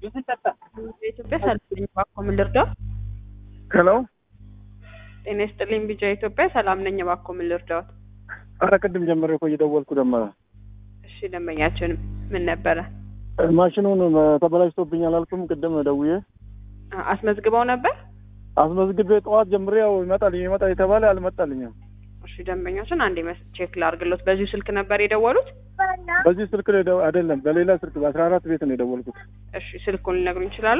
የኢትዮጵያ ሰላም ነኝ እባክዎ ምን ልርዳው? ሄሎ ጤና ይስጥልኝ ቢጃ ኢትዮጵያ ሰላም ነኝ እባክዎ ምን ልርዳዎት? ኧረ ቅድም ጀምሬ እኮ እየደወልኩ ደመረ እሺ ደንበኛችን ምን ነበረ? ማሽኑን ተበላሽቶብኛል አልኩም ቅድም ደውዬ አ- አስመዝግበው ነበር? አስመዝግቤ ጠዋት ጀምሬ ያው ይመጣል ይመጣል የተባለ አልመጣልኝም። እሺ ደንበኛችን አንዴ መስ- ቼክ ላርግሎት። በዚሁ ስልክ ነበር የደወሉት? በዚህ ስልክ ላይ ደው- አይደለም በሌላ ስልክ በአስራ አራት ቤት ነው የደወልኩት። እሺ ስልኩን ሊነግሩኝ ይችላሉ?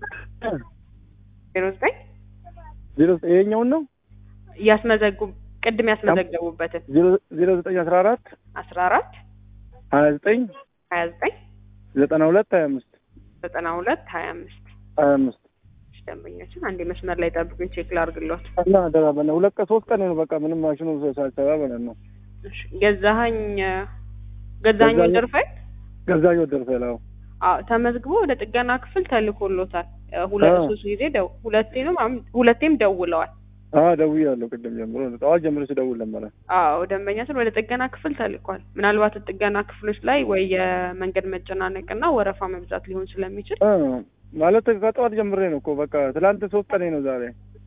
ዜሮ ዘጠኝ ዜሮ ይሄኛውን ነው እያስመዘጉ ቅድም ያስመዘገቡበትን ዜሮ ዜሮ ዘጠኝ አስራ አራት አስራ አራት ሀያ ዘጠኝ ሀያ ዘጠኝ ዘጠና ሁለት ሀያ አምስት ዘጠና ሁለት ሀያ አምስት ሀያ አምስት እሺ ደንበኛችን አንዴ መስመር ላይ ጠብቁኝ ቼክ ላርግሎት። እና አደራ በእናትህ ሁለት ቀን ሶስት ቀን ነው በቃ ምንም ማሽኑ ሳይሰራ ማለት ነው። እሺ ገዛኸኝ ገዛኸኝ ገዛኸኝ- ወደርፈኝ ገዛኝ ወደር ፈላው አዎ ተመዝግቦ ወደ ጥገና ክፍል ተልኮሎታል። እ፣ ሁለት አዎ። ሶስት ጊዜ ደው ሁለቴም አም- ሁለቴም ደውለዋል። አዎ ደውያለሁ ቅድም ጀምሮ ጠዋት ጀምሮ ስደውል ነበረ። አዎ ደንበኛችን ወደ ጥገና ክፍል ተልኳል። ምናልባት ጥገና ክፍሎች ላይ ወይ የመንገድ መጨናነቅና ወረፋ መብዛት ሊሆን ስለሚችል እ፣ ማለት ከጠዋት ጀምሬ ነው እኮ በቃ ትላንት ሶስት ቀኔ ነው ዛሬ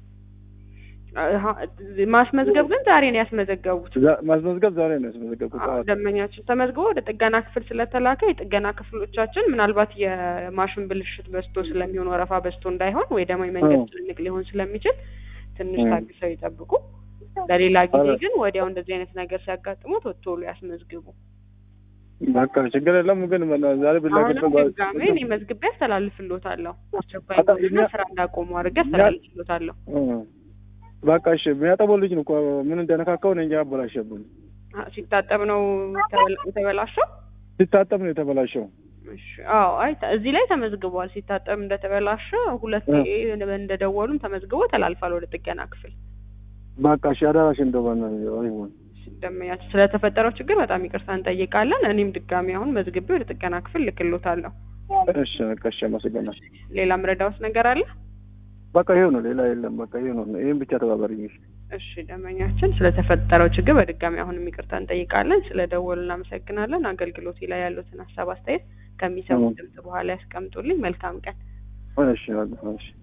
አሀ፣ ማስመዝገብ ግን ዛሬ ነው ያስመዘገቡት። ዛ- ማስመዝገብ ዛሬ ነው ያስመዘገብኩት አዎ ጠዋት። ደንበኛችን ተመዝግቦ ወደ ጥገና ክፍል ስለተላከ የጥገና ክፍሎቻችን ምናልባት የማሽን ብልሽት በዝቶ ስለሚሆን ወረፋ በዝቶ እንዳይሆን ወይ ደግሞ የመንገድ አዎ። ጭንቅ ሊሆን ስለሚችል ትንሽ እ። ታግሰው ይጠብቁ። ለሌላ ጊዜ አረ። ግን ወዲያው እንደዚህ አይነት ነገር ሲያጋጥሙት ቶሎ ያስመዝግቡ። በቃ ችግር የለም ግን በና- ዛሬ አሁንም ብላክበት ድጋሜ እኔ መዝግቤ አስተላልፍሎታለሁ። አስቸኳይ በጣም እንደሆነና እኛ- ስራ እንዳቆሙ አድርጌ አስተላልፍሎታለሁ። በቃ እሺ የሚያጠበው ልጅ ነው እኮ ምን እንደነካካው ነው እንጂ አበላሸብኝ። አ- ሲታጠብ ነው የተበላ- የተበላሸው። ሲታጠብ ነው የተበላሸው። እሺ፣ አዎ፣ አይ ተ- እዚህ ላይ ተመዝግቧል። ሲታጠብ እንደተበላሸ ሁለቴ እንደደወሉም ተመዝግቦ ተላልፏል ወደ ጥገና ክፍል። በቃ እሺ አዳራሽ እንደው በእናትህ አይሆን ደንበኛችን ስለተፈጠረው ችግር በጣም ይቅርታ እንጠይቃለን። እኔም ድጋሚ አሁን መዝግቤ ወደ ጥገና ክፍል ልክሎታለሁ። እሺ በቃ እሺ አመሰግናለሁ። ሌላ ምረዳውስ ነገር አለ? በቃ ይሄው ነው ሌላ የለም። በቃ ይሄው ነው ይሄን ብቻ ተባበሪኝ። እሺ እሺ ደንበኛችን ስለተፈጠረው ችግር በድጋሚ አሁንም ይቅርታ እንጠይቃለን። ስለ ደወሉ እናመሰግናለን። አገልግሎቴ ላይ ያሉትን ሀሳብ አስተያየት ከሚሰሙት ድምጽ በኋላ ያስቀምጡልኝ። መልካም ቀን። እሺ በቃ እሺ